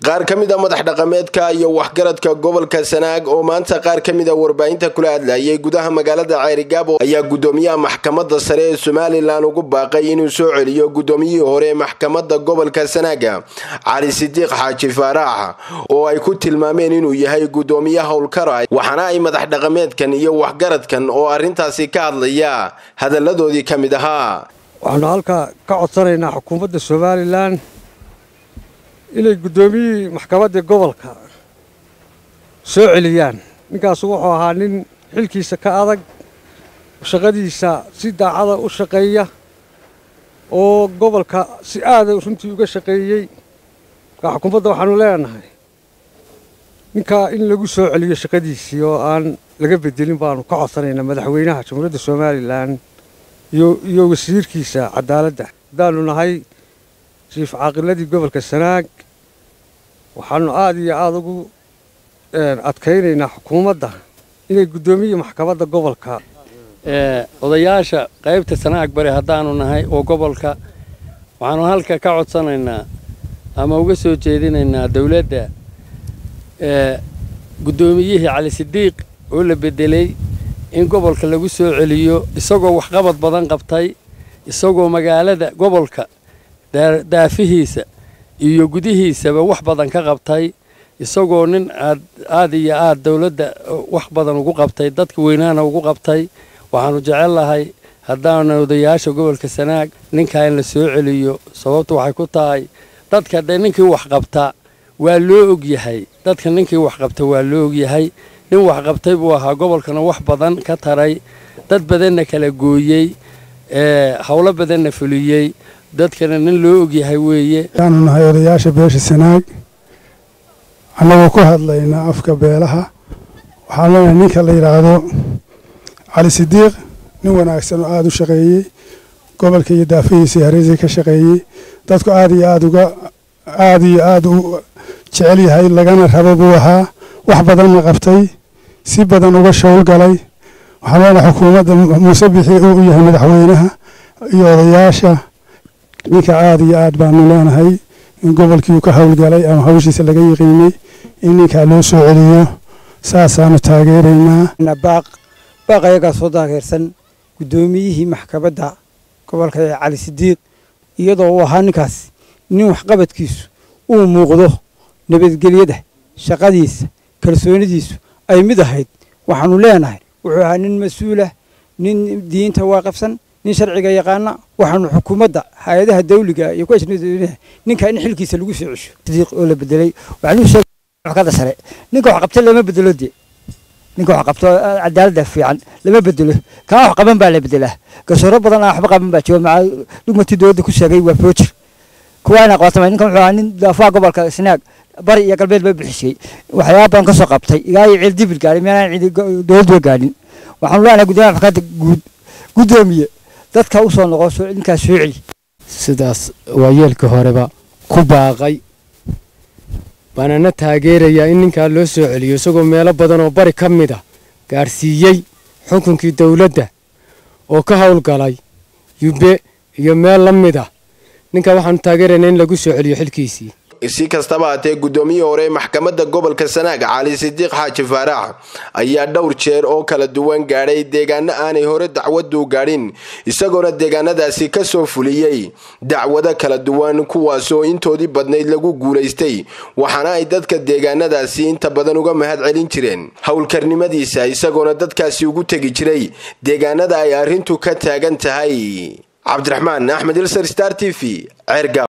qaar ka mid a madax dhaqameedka iyo waxgaradka gobolka sanaag oo maanta qaar ka mid a warbaahinta kula hadlayay gudaha magaalada ceerigaabo ayaa gudoomiyaha maxkamadda sare ee somalilan ugu baaqay inuu soo celiyo gudoomiyihii hore ee maxkamadda gobolka sanaaga cali sidiiq xaaji faaraax oo ay ku tilmaameen inuu yahay gudoomiye howlkara waxaana ay madax dhaqameedkan iyo waxgaradkan oo arrintaasi ka hadlaya hadalladoodii ka mid ahaa waxaanu halkaa ka codsanaynaa xukuumadda somalilan inay guddoomiyihii maxkamaddii gobolka soo celiyaan ninkaasu wuxuu ahaa nin xilkiisa ka adag shaqadiisa si daacada u shaqeeya oo gobolka si aada runtii uga shaqeeyey markaa xukuumadda waxaanu leenahay ninkaa in lagu soo celiyo shaqadiisii oo aan laga bedelin baanu ka codsanaynaa madaxweynaha jamhuuriyadda somalilan iyo wasiirkiisa cadaaladda haddaanu nahay jiif caaqiladii gobolka sanaag waxaanu aada iyo aada ugu adkaynaynaa xukuumadda inay guddoomiye maxkamadda gobolka odayaasha qaybta sanaag bari haddaanu nahay oo gobolka waxaanu halka ka codsanaynaa ama uga soo jeedinaynaa dowladda guddoomiyihii cali sidiiq oo la bedelay in gobolka lagu soo celiyo isagoo waxqabad badan qabtay isagoo magaalada gobolka daafihiisa iyo gudihiisaba wax badan ka qabtay isagoo nin aad aada iyo aada dowladda wax badan ugu qabtay dadka weynaana ugu qabtay waxaanu jecel lahay haddaana odayaasha gobolka sanaag ninkaa in la soo celiyo sababtu waxay ku tahay dadka dee ninkii wax qabta waa loo ogyahay dadka ninkii wax qabta waa loo ogyahay nin wax qabtay buu ahaa gobolkana wax badan ka taray dad badanna kala gooyey howlo badanna fuliyey dadkana nin loo ogyahay weeye waxaanu nahay odayaasha beesha sanaag annagoo ku hadlayna afka beelaha waxaan leenahay ninka la yidhaahdo cali sidiiq nin wanaagsan oo aada u shaqeeyey gobolka iyo daafihiisa iyo hareysa ka shaqeeyey dadku aada iyo aada uga aada iyo aada u jecel yahay lagana rabo buu ahaa wax badanna qabtay si badan uga showlgalay waxaan leenahay xukuumadda muuse bixi uu yahay madaxweynaha iyo odayaasha ninka aada iyo aad baanu leenahay in gobolkii uu ka howlgalay ama hawshiisa laga yiqiinay in ninkaa loo soo celiyo saasaanu taageeraynaa baaq baaq ayagaa soo taageersan guddoomiyihii maxkamadda gobolka ee cali sidiiq iyadoo uu ahaa ninkaas nin waxqabadkiisu uu muuqdo nabadgelyada shaqadiisa kalsoonidiisu ay mid ahayd waxaanu leenahay wuxuu ahaa nin mas-uulah nin diinta waaqifsan nin sharciga yaqaana waxaanu xukuumadda hay-adaha dawliga iyo kuwa ninka in xilkiisa lagu soo cesho sidiiq oo la bedelay waxaanu sheegay kada sare ninka wax qabta lama bedelo dee ninka wax qabto cadaaladda fiican lama bedelo kaa wax qaban baa la bedelaa garsooro badan aan waxba qaban baa jooga maca dhugmatii dowladda ku sheegay waa foojir kuwaana qabatama ninkan wuxuu ahaa nin daafaha gobolka sanaag bari iyo galbeed ba bixisay waxyaaba badan ka soo qabtay ilaa iyo ciil dibil gaadhay meelaan ciidi dowladba gaadhin waxaanu leenahay guddoomiyaha maxkamadda guud guddoomiye dadka u soo noqo ninkaas soo celi sidaas waayeelka horeba ku baaqay baanana taageerayaa in ninkaa loo soo celiyo isagoo meelo badan oo bari ka mid a gaadhsiiyey xukunkii dowladda oo ka howlgalay yubbe iyo meel la mid ah ninkaa waxaanu taageeraynaa in lagu soo celiyo xilkiisii si kastaba haatee guddoomiyihii hore ee maxkamadda gobolka sanaag cali sidiiq xaaji faaraax ayaa dhowr jeer oo kala duwan gaadhay deegaano aanay hore dacwadu gaadhin isagoona deegaanadaasi ka soo fuliyey dacwado kala duwan kuwaasoo intoodii badnayd lagu guulaystay waxaana ay dadka deegaanadaasi inta badan uga mahad celin jireen howlkarnimadiisa isagoona dadkaasi ugu tegi jiray deegaanada ay arrintu ka taagan tahay cabdiraxmaan axmed ilsar star t v ceerga